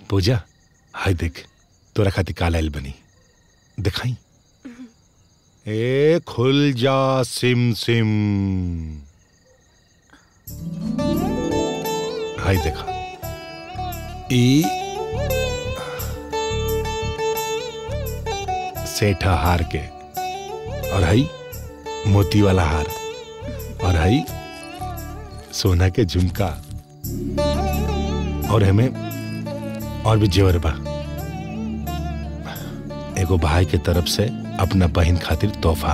पूजा हाय देख तोरा खातिर काला आइल बनी दिखाई ए खुल जा सिम सिम हाय देखा ई सेठा हार के और हई मोती वाला हार और हई सोना के झुमका और हमें और भी जेवर बा एगो भाई के तरफ से अपना बहन खातिर तोहफा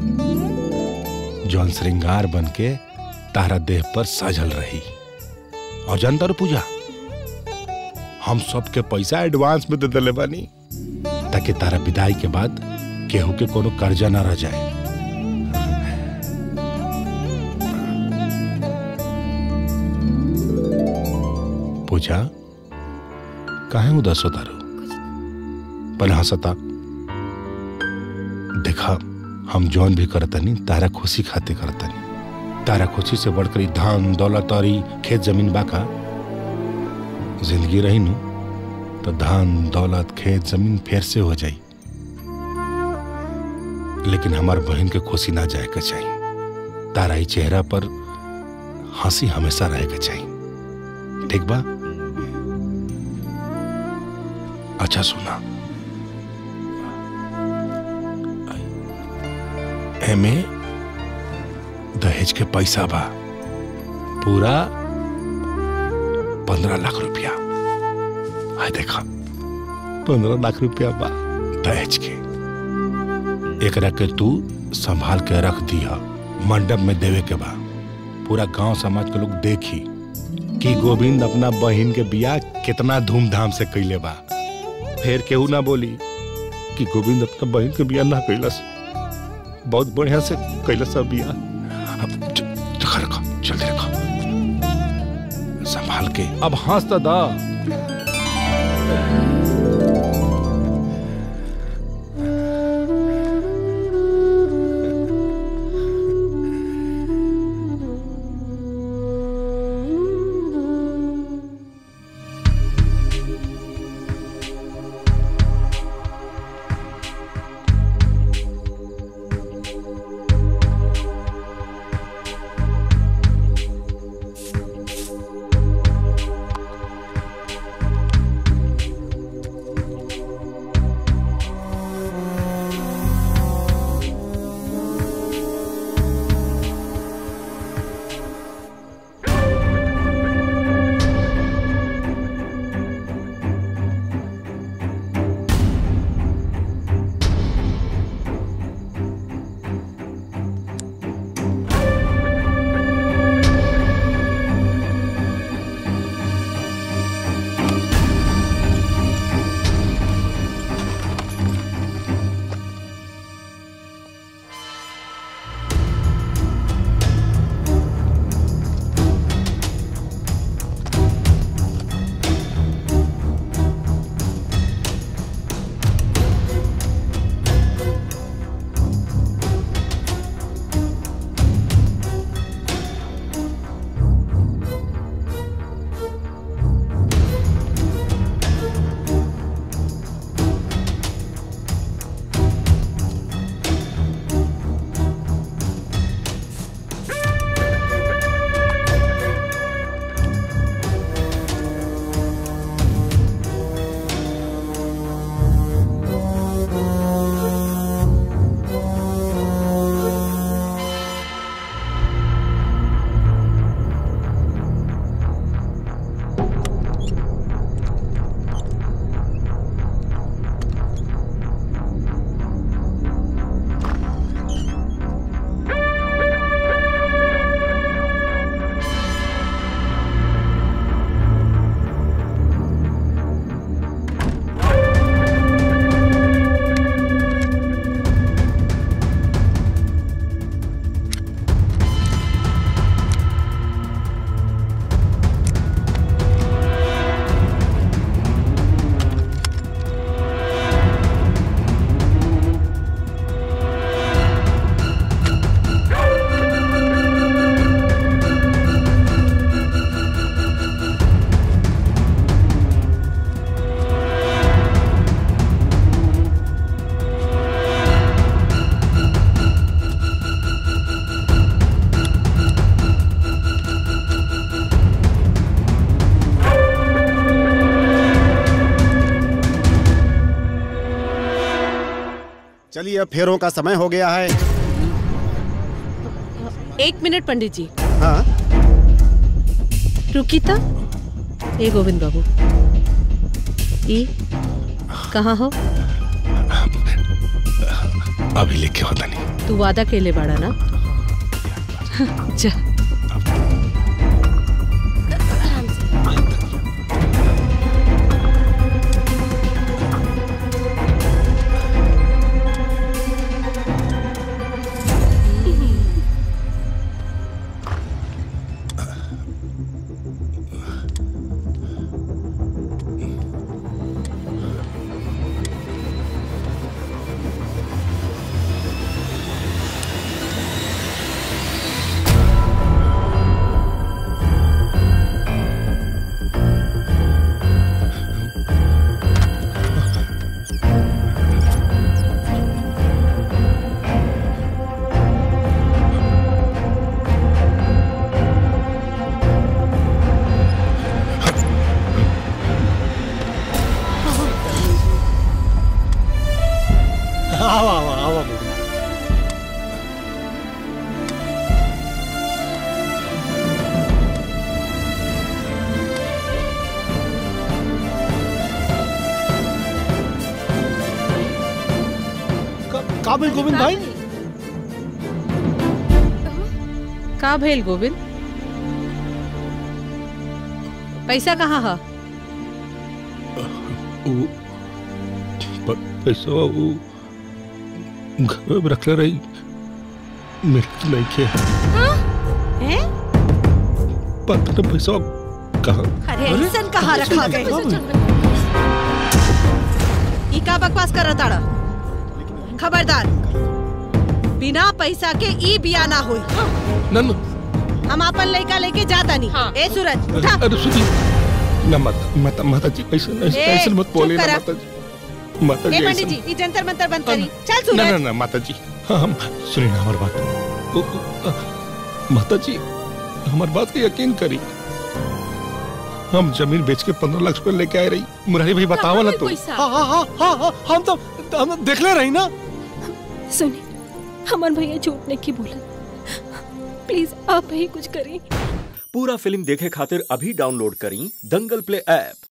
जौन श्रृंगार बन के तारा देह पर सजल रही और जानता रो पूजा हम सबके पैसा एडवांस में दे दिले बानी ताकि तारा विदाई के बाद केहू के कोनो कर्जा ना रह जाए पूजा काहे उदास होता रो पहले हंसता देखा हम जौन भी करतनी तारा खुशी खाते करतनी तारा खुशी से बढ़कर ई धान दौलत और ई खेत जमीन बाका जिंदगी रही नु तो धान दौलत खेत जमीन फिर से हो जाई लेकिन हमार बहन के खुशी ना जाए के चाहिए तारा ही चेहरा पर हंसी हमेशा रहे के चाहिए ठीक बा अच्छा सुना एमे दहेज के पैसा बा पूरा पंद्रह लाख रुपया हाय देखा पंद्रह लाख रुपया बा दहेज के एकरा के तू संभाल के रख दिया मंडप में देवे के बा पूरा गांव समाज के लोग देखी कि गोविंद अपना बहन के बियाह कितना धूमधाम से कैले बा फिर केहू ना बोली कि गोविंद अपना बहन के बियाह ना कैलस बहुत बढ़िया से कैलस बियाह अब च- च- रखो जल्दी रखो संभाल के अब हंस तो दा चलिए अब फेरों का समय हो गया है एक मिनट पंडित जी हाँ रुकी था ए गोविंद बाबू ई कहाँ हो अभी लेके होता नहीं तू वादा केले बाड़ा ना जा आवा आवा आवा का भेल गोविंद भाई का भेल गोविंद पैसा कहाँ है वो प- पैसा वो घर में रखले रही मिलत नहीं के हैं? पता नहीं पैसा कहाँ अरे ऐसन कहाँ रखा गए ई का बकवास कर ताड़ा खबरदार बिना पैसा के ई बिया ना होई ना ना हम अपन लड़का लेके जाता नहीं ए सूरज उठा अरे सुनी ना माता माता माता जी ऐसा ऐसा ए, ऐसा मत बोले चुप ना करा। माता जी माता ए जी पंडित ऐसा जी ई जंतर मंतर बंद करी चल ना ना सूरज ना माता जी हाँ हम सुनिए ना हमारी बात ओ, ओ, आ, माता जी हमारी बात का यकीन करी हम जमीन बेच के पंद्रह लाख रुपए लेके आए रही मुरारी भाई बतावा ना तो हाँ हाँ हाँ हाँ हाँ हम तो हम तो देखले रही ना सुनी हमार भैया झूठ नहीं की बोला प्लीज आप ही कुछ करें पूरा फिल्म देखे खातिर अभी डाउनलोड करी दंगल प्ले ऐप